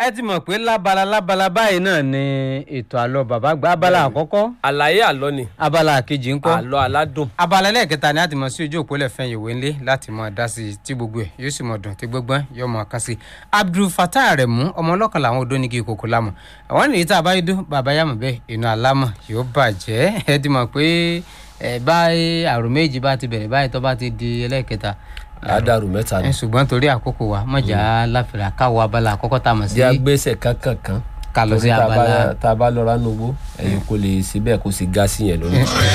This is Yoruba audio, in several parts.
ẹ ti mọ̀ pé lábala lábala báyìí náà ni ètò àlọ́ bàbá gba abala àkọ́kọ́ àlàyé àlọ́ ni abala kejì ńkọ́ àlọ́ aládùn abala ẹlẹ́ẹ̀kẹta ni a ti mọ̀ sí ojú òpó lẹ́fẹ̀ẹ́ ìwé ńlé láti mọ̀ dá sí i tí gbogbo ẹ̀ yóò sì mọ̀ dùn tí gbogbo ẹ̀ yóò mọ̀ ká sí i Abdul Fatah Aremu ọmọ ọlọ́kan làwọn odó nígi ìkòkò lámọ̀ àwọn ènìyàn tá a bá yí dún bàbá yàmọ̀ bẹ́ẹ̀ inú alámọ̀ yóò bàjẹ́ ẹ ti mọ̀ pé ẹ báyìí àrùn méjì bá ti bẹ̀rẹ̀ báyìí tó bá ti di ẹlẹ́ẹ̀kẹta àdàrú mẹ́ta ni ẹ ṣùgbọ́n torí àkókò wa mọ̀jà láfìrà káwọ abala àkọ́kọ́ tá a mọ̀ sí jẹ́ agbésẹ̀ kankan kan ká lọ sí Torí tá a bá- abala tá a bá lọ ránú owó ẹ̀yin kò lè síbẹ̀ kó sì ga sí yẹn lórí.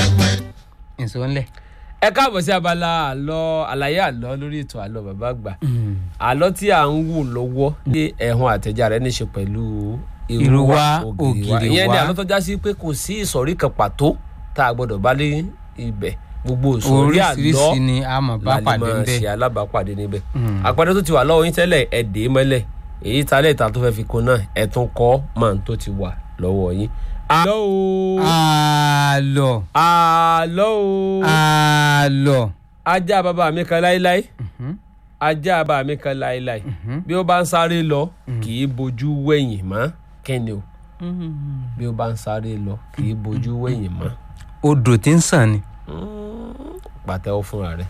ìṣó ńlẹ̀. ẹ káàbọ̀ sí abala àlọ́ àlàyé àlọ́ lórí ètò àlọ́ bàbá àgbà àlọ́ tí à ń wò lọ́wọ́ ní ẹ̀hún àtẹ̀já rẹ̀ níṣe pẹ̀lú Irú wa, ògìrì wa. ìyẹn ni àlọ́ tó já sí pé kò sí ìsọ̀rí kan pàtó tá a gbọ́dọ̀ bá lé ibẹ̀ gbogbo ìsọ̀rí àlọ́ oríṣiríṣi ni a mọ̀ bá la lè pàdé máa ńbẹ̀. ṣe alábàápàdé níbẹ̀ àpẹẹrẹ tó ti wà lọ́wọ́ yín tẹ́lẹ̀ ẹ dè é mọ́lẹ̀ èyí talẹ̀ ìta tó fẹ́ fi kún náà ẹ tún kọ́ máa ń tó ti wà lọ́wọ́ yín. àlọ́ o àlọ́ àlọ́ o àlọ́. ajá bàbá mi kan láéláé ajá bàbá mi kan láéláé bí ó bá ń sáré lọ kì í bojú wẹ̀yìn mọ́ kẹ́ni o bí ó bá ń sáré lọ kì í bojú wẹ̀yìn mọ́ odò tí ń sàn ni. pàtẹ́wọ́ fúnra rẹ̀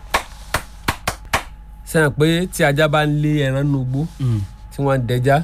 sẹ́yìn pé tí ajá bá ń lé ẹran nínú igbó tí wọ́n ń dẹja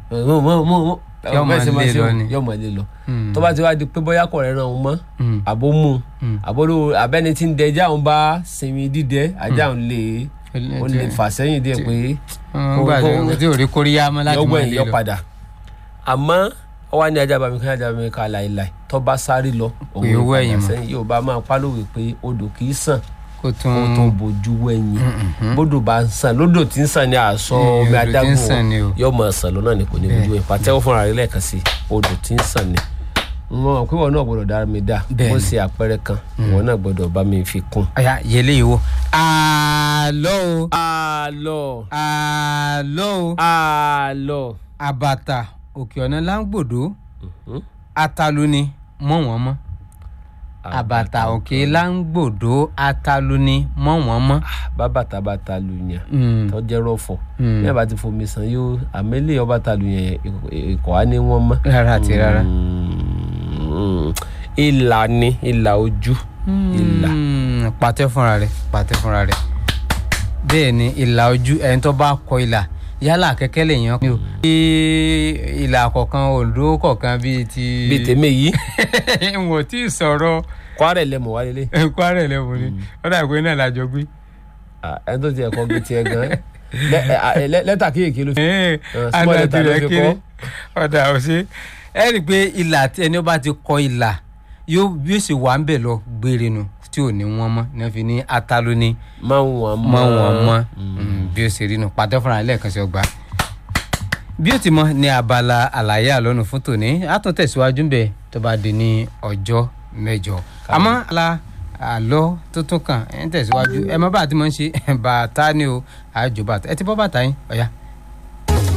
Yọ́ máa lé lọ ni. yọ mọ lé lọ tó bá ti wá di pé bóyá kọ̀ rẹ̀ ràn wọ́n mọ́ àbó mú àbólú abẹ́ni tí ń dẹja òun bá sinmi dídẹ ajá òun lè ó lè fà sẹ́yìn díẹ̀ pé nígbà kó- tí ò rí kóríyá mọ́ láti yọgbọ́ máa ẹ̀ lé yọ lọ. padà àmọ́ ó wá ní ajá bàmí kan ajá bàmí kan láìláì tó bá sáré lọ òun Pé ó lè padà wẹ̀yìn mọ́. sẹ́yìn yóò bá máa pálówe pé odò kì í sàn kó tún kó tó bójú wẹ̀yìn bódò bá ń sàn lódò tí ń sàn ní àṣọ Eh, omi odò tí ń adágún sàn ni o. yóò máa sàn lọ́nà ni kò ní bójú wẹ̀yìn pàtẹ́wọ́ fúnra rẹ̀ lẹ́ẹ̀kan sí odò tí ń sàn ni mo mọ̀ pé wọn náà gbọ́dọ̀ dára mi dá Bẹ́ẹ̀ni. mo ṣe àpẹẹrẹ kan wọn náà gbọ́dọ̀ bá mi fi kún. ọ̀yà yẹlé yìí wo. àlọ́ o àlọ́ àlọ́ o àlọ́ àbàtà òkè ọ̀nà láǹgbòdo atalu ni mọ́ wọ́n mọ́ àbàtà òkè láǹgbòdo atalu ni mọ́ wọ́n mọ́. bábàtà bá ta lu yàn Mm. tó jẹ́ rọ̀fọ̀ Mm. bí ẹ bá ti fomi san yóò àmẹ́lẹ̀ ọba ta lu yẹn ikọ̀ á ní wọ́n mọ́. rárá àti rárá. Mm. ìlà ni ìlà ojú ìlà Mm, pàtẹ fúnra rẹ pàtẹ fúnra rẹ bẹ́ẹ̀ ni ìlà ojú ẹni tó bá kọ ìlà yálà kẹ̀kẹ́ lè yan ní o bí ìlà kọ̀ọ̀kan òǹdó kọ̀ọ̀kan bíi ti bíi tèmi yìí n ò tí ì sọ̀rọ̀ kwara lẹ́mọ̀ wálé lé kwara ẹlẹ́wọ̀n ni ó dà pé náà lájọ gbé. ẹni tó ti ẹ̀kọ́ gbé tiẹ̀ gan lẹ́- ẹ- ẹ- lẹ́tà kéèké ló fi Ee, small àná letter ló tirẹ̀ fi kéré kọ́. ọ̀dà ọ̀sẹ̀ ẹ rí i pé ìlà tí ẹni ó bá ti kọ ìlà yóò bí ó sì wà ń bẹ̀ lọ gbére nu tí ò ní wọ́n mọ́ ní wọ́n fi ní atalo ní máa ń wọ̀n mọ́ wọn mọ́ bí ó ṣe rí nu pàtó fúnra lẹ́ẹ̀kan sí ọgbà. bí ó ti mọ ní abala àlàyé àlọ́nu fún tòní á tún tẹ̀síwájú ń bẹ̀ tó bá di ní ọjọ́ mẹ́jọ. àmọ́ ala àlọ́ tuntun kan ẹ̀ ń tẹ̀síwájú ẹ mọ́ bá a ti mọ̀ ń ṣe bàtà ni o àjò bàtà ẹ ti bọ́ bàtà yín ọ̀ya